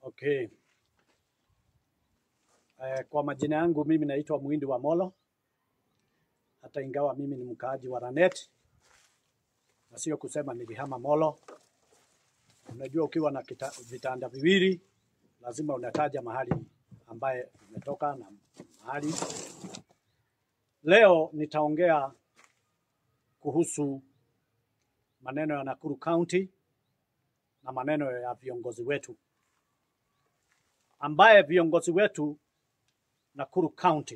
Okay. Eh, kwa majina yangu mimi naitwa Muhindi wa Molo, hata ingawa mimi ni mkaaji wa Lanet na sio kusema nilihama Molo. Unajua, ukiwa na kita, vitanda viwili lazima unataja mahali ambaye umetoka na mahali. Leo nitaongea kuhusu maneno ya Nakuru County na maneno ya viongozi wetu ambaye viongozi wetu Nakuru County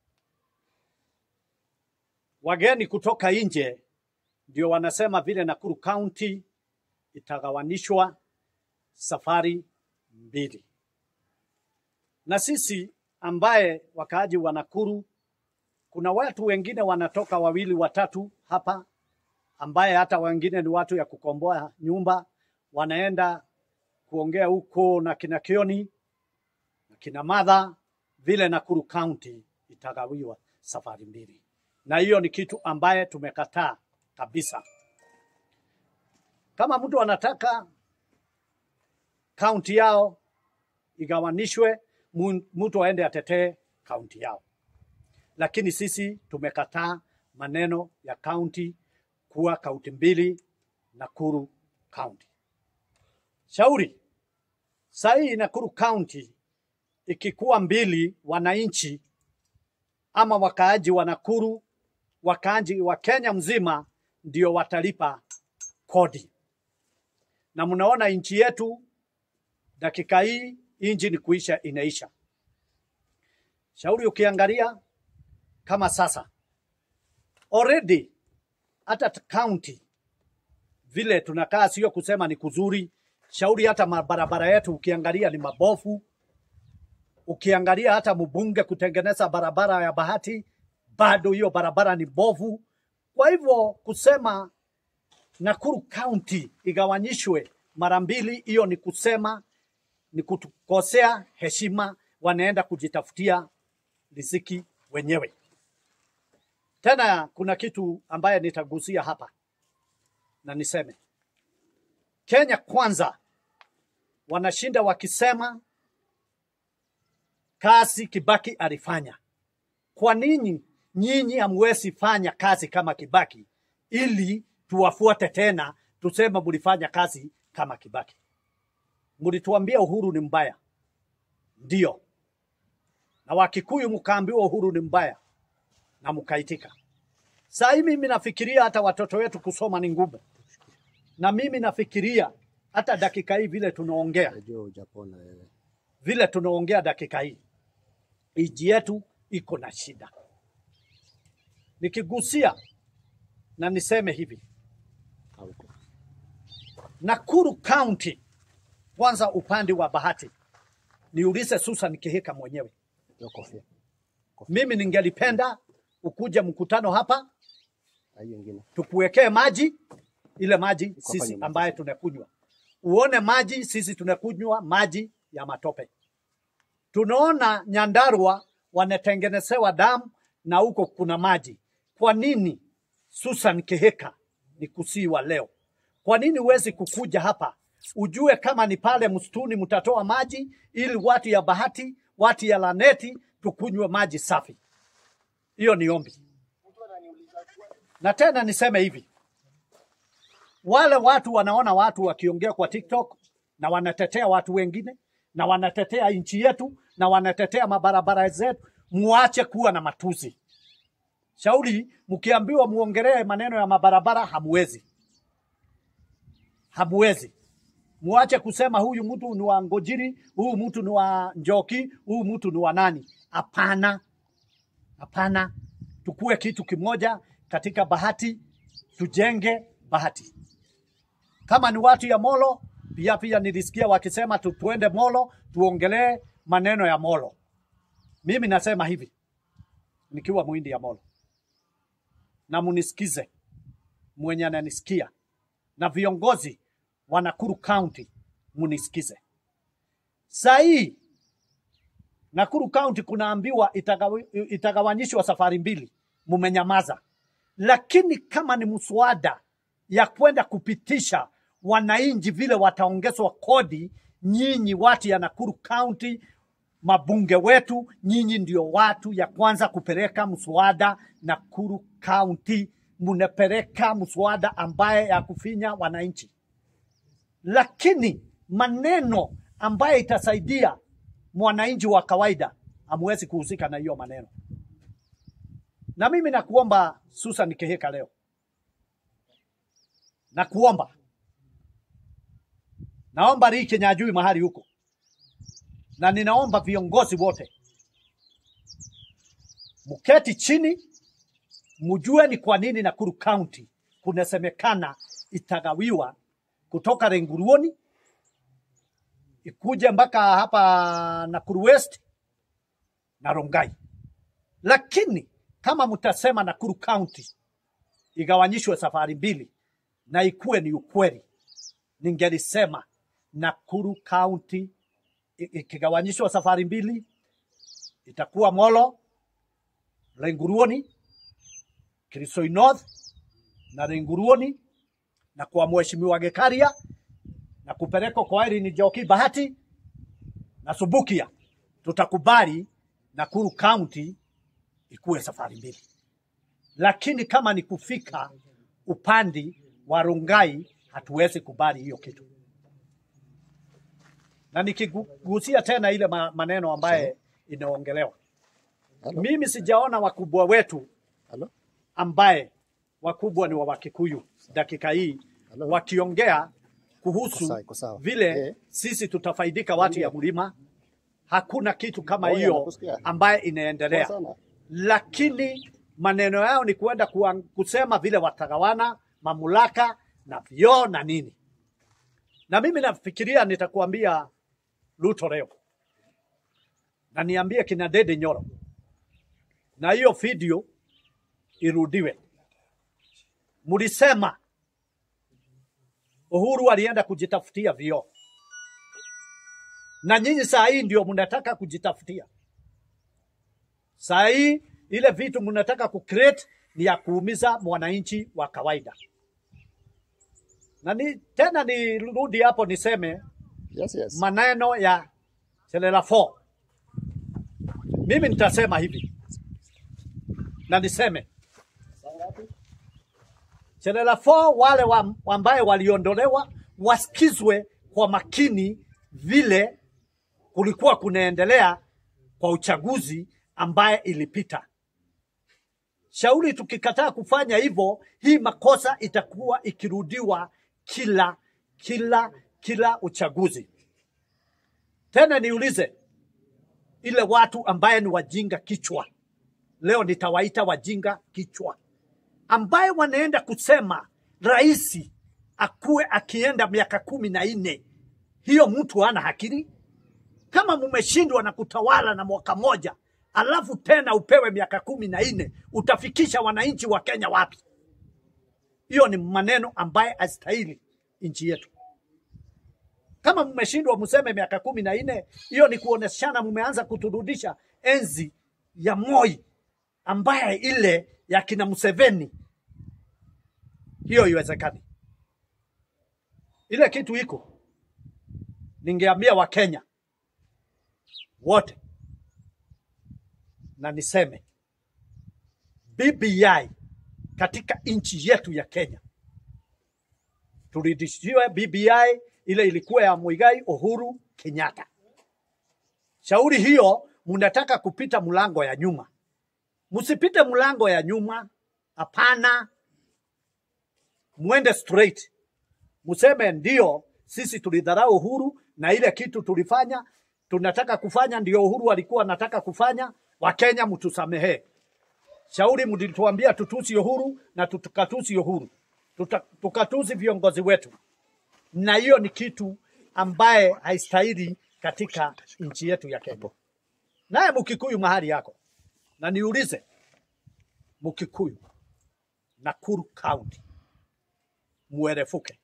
wageni kutoka nje ndio wanasema vile Nakuru County itagawanishwa safari mbili, na sisi ambaye wakaaji wa Nakuru, kuna watu wengine wanatoka wawili watatu hapa, ambaye hata wengine ni watu ya kukomboa nyumba, wanaenda kuongea huko na kina Kioni na kina Madha vile Nakuru County itagawiwa safari mbili, na hiyo ni kitu ambaye tumekataa kabisa. Kama mtu anataka kaunti yao igawanishwe, mu- mtu aende atetee kaunti yao, lakini sisi tumekataa maneno ya kaunti kuwa kaunti mbili, Nakuru County. Shauri saa hii Nakuru County ikikuwa mbili, wananchi ama wakaaji wa Nakuru, wakaaji wa Kenya mzima ndio watalipa kodi, na mnaona nchi yetu dakika hii inji ni kuisha inaisha. Shauri ukiangalia kama sasa already hata t- county vile tunakaa, sio kusema ni kuzuri. Shauri hata mabarabara yetu ukiangalia ni mabofu, ukiangalia hata mbunge kutengeneza barabara ya Bahati, bado hiyo barabara ni bovu. Kwa hivyo kusema Nakuru County igawanyishwe mara mbili, hiyo ni kusema ni kutukosea heshima, wanaenda kujitafutia riziki wenyewe. Tena kuna kitu ambaye nitagusia hapa na niseme, Kenya kwanza wanashinda wakisema kazi Kibaki alifanya. Kwa nini nyinyi hamwezi fanya kazi kama Kibaki ili tuwafuate tena tuseme mlifanya kazi kama Kibaki? Mlituambia uhuru ni mbaya, ndio, na Wakikuyu mkaambiwa uhuru ni mbaya na mkaitika. Saa hii mimi nafikiria hata watoto wetu kusoma ni ngumu, na mimi nafikiria hata dakika hii vile tunaongea Najua hujapona wewe. vile tunaongea dakika hii, nchi yetu iko na shida. Nikigusia na niseme hivi, Hauko. Nakuru County, kwanza upande wa Bahati, niulize Susan Kihika mwenyewe, Hiyo kofia. mimi ningelipenda ukuje mkutano hapa Na hiyo ingine. tukuwekee maji, ile maji hapa sisi nyuma ambaye sasa. tunakunywa, uone maji, sisi tunakunywa maji ya matope. Tunaona Nyandarua wanatengenezewa damu na huko kuna maji. Kwa nini Susan Kihika ni kusiwa leo? Kwa nini huwezi kukuja hapa ujue kama ni pale msituni mtatoa maji ili watu ya Bahati, watu ya Laneti tukunywe maji safi? Hiyo ni ombi. Na tena niseme hivi, wale watu wanaona watu wakiongea kwa TikTok na wanatetea watu wengine na wanatetea nchi yetu na wanatetea mabarabara zetu, muache kuwa na matusi. Shauri mkiambiwa muongelee maneno ya mabarabara, hamwezi, hamwezi. Muache kusema huyu mtu ni wa Ngojiri, huyu mtu ni wa Njoki, huyu mtu ni wa nani. Hapana, hapana. Tukue kitu kimoja katika Bahati, tujenge Bahati. Kama ni watu ya Molo, pia pia nilisikia wakisema tu, tuende Molo tuongelee maneno ya Molo. Mimi nasema hivi nikiwa mwindi ya Molo, na munisikize mwenye ananisikia na viongozi wa Nakuru County munisikize. Saa hii Nakuru County kunaambiwa itagawi- itagawanyishwa safari mbili, mumenyamaza. Lakini kama ni mswada ya kwenda kupitisha wananchi vile wataongezwa kodi, nyinyi watu ya Nakuru County, mabunge wetu, nyinyi ndio watu ya kwanza kupeleka mswada Nakuru County. Mnapeleka mswada ambaye ya kufinya wananchi, lakini maneno ambaye itasaidia mwananchi wa kawaida hamwezi kuhusika na hiyo maneno. Na mimi nakuomba Susan Kihika leo, nakuomba, naomba Ricky Nyajui mahali huko, na ninaomba viongozi wote mketi chini, mjue ni kwa nini Nakuru County kunasemekana itagawiwa kutoka Renguruoni ikuje mpaka hapa Nakuru West na Rongai. Lakini kama mtasema Nakuru County igawanyishwe safari mbili na ikuwe ni ukweli, ningelisema Nakuru County i- ikigawanyishwa safari mbili itakuwa Molo, Renguruoni, Kirisoi North na Renguruoni na kwa Mheshimiwa Gekaria na kupelekwa kwa Irene Njoki Bahati na Subukia, tutakubali Nakuru County ikuwe safari mbili, lakini kama ni kufika upande wa Rongai hatuwezi kubali hiyo kitu. Na nikigusia tena ile ma- maneno ambaye inaongelewa, Halo? mimi sijaona wakubwa wetu Halo? ambaye wakubwa ni wa Wakikuyu dakika hii Halo? wakiongea kuhusu Iko sawa, iko sawa. vile Eh. sisi tutafaidika watu ya mlima. Hakuna kitu kama Oh, yeah, hiyo nakusikia. ambaye inaendelea, Poa sana. lakini maneno yao ni kuenda kuang- kusema vile watagawana mamlaka na vyoo na nini. Na mimi nafikiria nitakuambia Ruto leo na niambie kina Dede Nyoro, na hiyo video irudiwe. Mlisema Uhuru alienda kujitafutia vyoo, na nyinyi saa hii ndio mnataka kujitafutia. Saa hii ile vitu mnataka kucreate ni ya kuumiza mwananchi wa kawaida. Na ni, tena nirudi hapo niseme Yes, yes. maneno ya Selela 4. Mimi nitasema hivi na niseme Selela 4 wale wa, ambaye waliondolewa wasikizwe kwa makini vile kulikuwa kunaendelea kwa uchaguzi ambaye ilipita. Shauri tukikataa kufanya hivyo, hii makosa itakuwa ikirudiwa kila kila kila uchaguzi. Tena niulize ile watu ambaye ni wajinga kichwa, leo nitawaita wajinga kichwa, ambaye wanaenda kusema rais akuwe akienda miaka kumi na nne. Hiyo mtu hana akili? Kama mumeshindwa na kutawala na mwaka moja, alafu tena upewe miaka kumi na nne, utafikisha wananchi wa Kenya wapi? Hiyo ni maneno ambaye astahili nchi yetu. Kama mmeshindwa mseme miaka kumi na nne, hiyo ni kuoneshana mmeanza kuturudisha enzi ya Moi ambaye ile ya kina Museveni. Hiyo iwezekani. Ile kitu iko, ningeambia Wakenya wote na niseme BBI katika nchi yetu ya Kenya turudishiwe BBI ile ilikuwa ya Muigai Uhuru Kenyatta. Shauri hiyo mnataka kupita mlango ya nyuma, msipite mlango ya nyuma, hapana, mwende straight, mseme ndio, sisi tulidharau Uhuru na ile kitu tulifanya tunataka kufanya ndio Uhuru alikuwa anataka kufanya. Wakenya mtusamehee. Shauri mlituambia tutusi Uhuru na tukatusi Uhuru, Tuta, tukatusi viongozi wetu, na hiyo ni kitu ambaye haistahili katika nchi yetu ya Kenya. Naye Mkikuyu mahali yako, na niulize Mkikuyu, Nakuru County, muerefuke.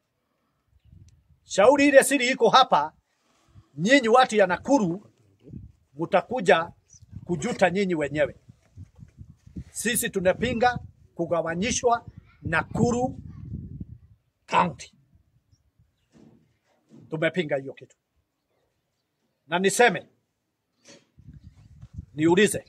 Shauri ile siri iko hapa, nyinyi watu ya Nakuru mutakuja kujuta nyinyi wenyewe. Sisi tunapinga kugawanyishwa Nakuru County, tumepinga hiyo kitu. na niseme niulize,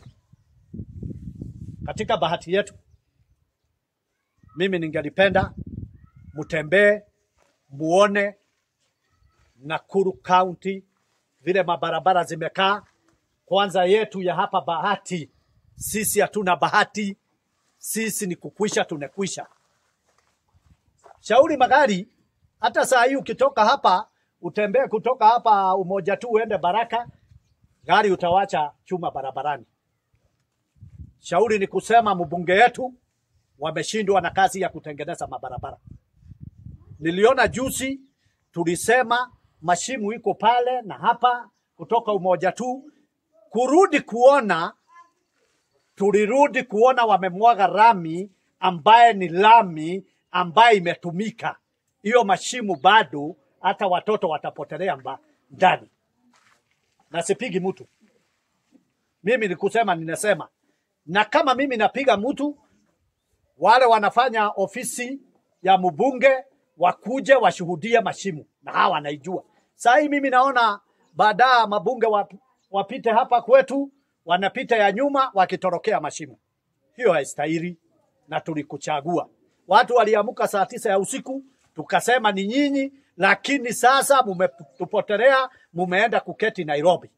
katika bahati yetu, mimi ningelipenda mtembee muone Nakuru County vile mabarabara zimekaa. Kwanza yetu ya hapa Bahati, sisi hatuna bahati, sisi ni kukwisha, tunekwisha. Shauri magari, hata saa hii ukitoka hapa utembee kutoka hapa Umoja tu uende Baraka, gari utawacha chuma barabarani. Shauri ni kusema mbunge yetu wameshindwa na kazi ya kutengeneza mabarabara. Niliona juzi tulisema mashimu iko pale na hapa kutoka Umoja tu kurudi kuona, tulirudi kuona wamemwaga rami ambaye ni lami ambaye imetumika. Hiyo mashimu bado hata watoto watapotelea mba ndani, na sipigi mtu mimi, ni kusema ninasema, na kama mimi napiga mtu, wale wanafanya ofisi ya mbunge wakuje washuhudie mashimu, na hawa wanaijua. Saa hii mimi naona baada mabunge wap, wapite hapa kwetu, wanapita ya nyuma wakitorokea mashimu. Hiyo haistahili, na tulikuchagua. Watu waliamuka saa tisa ya usiku, tukasema ni nyinyi, lakini sasa mumetupotelea, mumeenda kuketi Nairobi.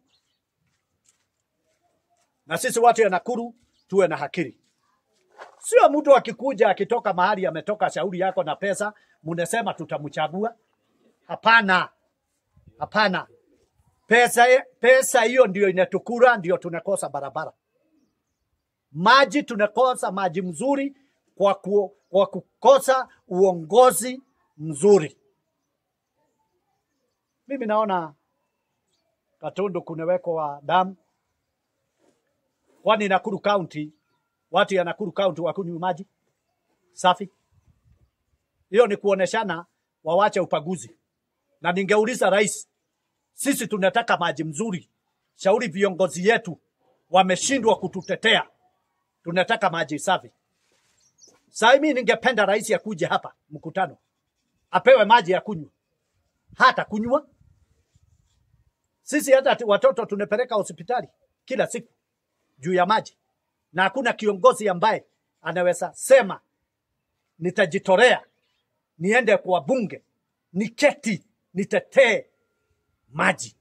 Na sisi watu ya Nakuru tuwe na hakiri, sio mtu akikuja akitoka mahali ametoka shauri yako na pesa, munasema tutamchagua. Hapana, hapana. Pesa pesa hiyo ndio inatukura, ndio tunakosa barabara, maji tunakosa maji mzuri kwa, ku, kwa kukosa uongozi mzuri. Mimi naona Katundu kunawekwa damu, kwani Nakuru County, watu ya Nakuru County wakunywi maji safi? Hiyo ni kuoneshana wawache upaguzi, na ningeuliza rais, sisi tunataka maji mzuri. Shauri viongozi yetu wameshindwa kututetea, tunataka maji safi. Sasa mimi ningependa rais akuje hapa mkutano, apewe maji ya kunywa, hata kunywa. Sisi hata watoto tunapeleka hospitali kila siku juu ya maji, na hakuna kiongozi ambaye anaweza sema nitajitolea niende kwa bunge niketi nitetee maji.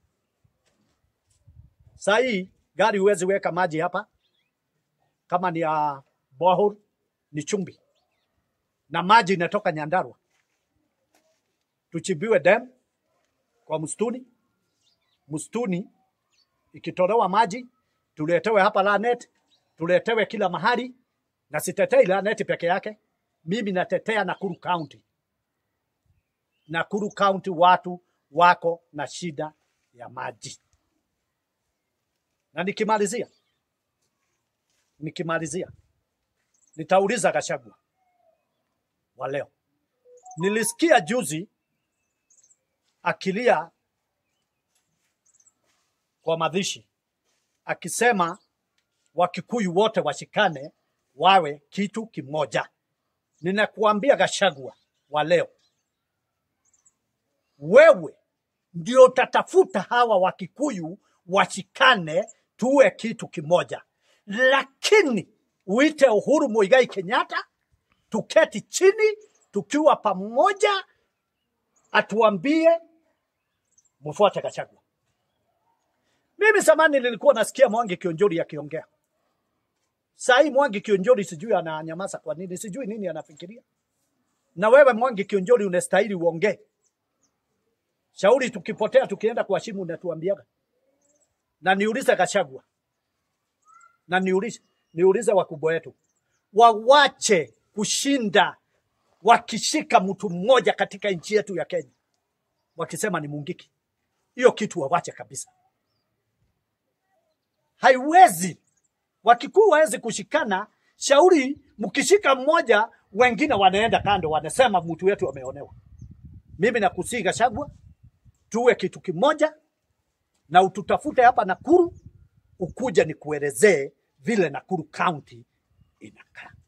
Saa hii gari huwezi weka maji hapa, kama ni ya borehole ni chumbi, na maji inatoka Nyandarua. Tuchimbiwe dam kwa msituni, msituni ikitolewa maji tuletewe hapa Lanet, tuletewe kila mahali, na sitetei Lanet peke yake, mimi natetea Nakuru County. Nakuru County watu wako na shida ya maji. Na nikimalizia, nikimalizia nitauliza Gachagua wa leo. Nilisikia juzi akilia kwa madhishi akisema Wakikuyu wote washikane wawe kitu kimoja. Ninakuambia Gachagua wa leo, wewe ndio utatafuta hawa Wakikuyu washikane tuwe kitu kimoja, lakini uite Uhuru Muigai Kenyatta tuketi chini tukiwa pamoja, atuambie mfuate Gachagua. Mimi zamani nilikuwa nasikia Mwangi Kionjori akiongea. Saa hii Mwangi Kionjori sijui ananyamaza kwa nini, sijui nini anafikiria. Na wewe Mwangi Kionjori unastahili uongee. Shauri tukipotea tukienda kwa shimu unatuambiaga. Na niulize Gachagua. Na niulize niulize wakubwa wetu. Wawache kushinda wakishika mtu mmoja katika nchi yetu ya Kenya. Wakisema ni Mungiki. Hiyo kitu wawache kabisa. Haiwezi. Wakikuu wawezi kushikana, shauri mkishika mmoja, wengine wanaenda kando, wanasema mtu wetu ameonewa. Mimi nakusihi Gachagua, tuwe kitu kimoja na ututafute hapa Nakuru, ukuja nikuelezee vile Nakuru County inakaa.